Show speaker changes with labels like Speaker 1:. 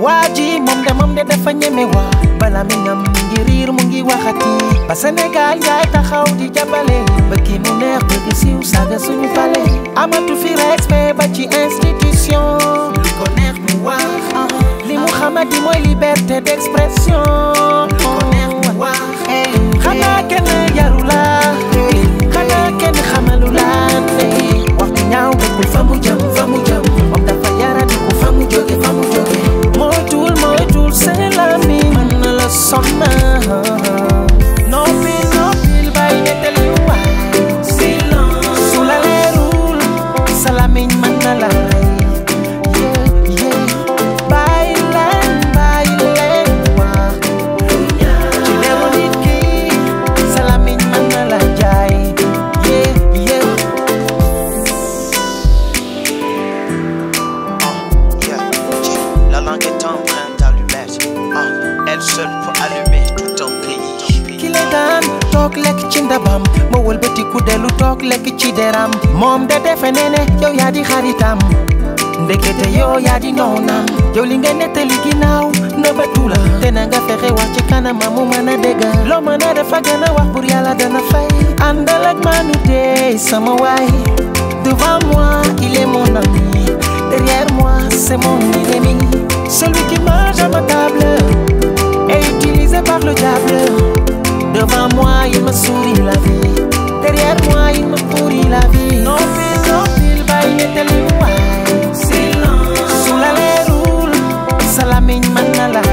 Speaker 1: waa ji moom de moom de dafa ñeme waa bala mi ngam mi ngi riir mu ngi waxati ba Sénégal yaay taxaw di jàppale ba kii mu neex bëgg siiw saaga suñu pale amatu fi respect ba ci institution li ko neex mu wax li mu xamati mooy liberté d'expression li ko neex mu wax xanaa kenn yaru la xanaa kenn xamalu la wax ju ñaaw dëkkul fa mu jëm fa mu jëm moom dafa yaradi ku fa mu jóge fa mu jóge moytul moytul seen lami mën na la sonna noppil noppil bàyyi nettali waay silence su la leerul sa lamiñ mën na la rey yeah yeah bàyyi leen bàyyi leen wax ci leeru nit ki sa lamiñ mën na la jaay yeah yeah
Speaker 2: Yeah, J, la langue est en train d'allumette. Ah, elle seule peut allumer tout un pays.
Speaker 1: ki la daan toog lekk ci ndabam ma wëlbatiku dellu toog lekk ci deram moom de defe ne ne yow yaa di xaritam ndekete yow yaa di noonam yow li nga nettali ginnaaw nëbbatu la te na nga fexe wax ci kanama mu mën a dégg loo mën a def a gën a wax pour yàlla dana fay àndal ak maanu tey sama waay devant moi il est mon ami derrière moi c'est mon ennemi celui qui mange à ma table est utilisé par le diable Devant moi, il me sourit la vie. Derrière moi, il me pourrit la vie. Non, fil, non, fil, bàyyi nettali waay. Silence. Su la leerul, sa lamiñ mën na la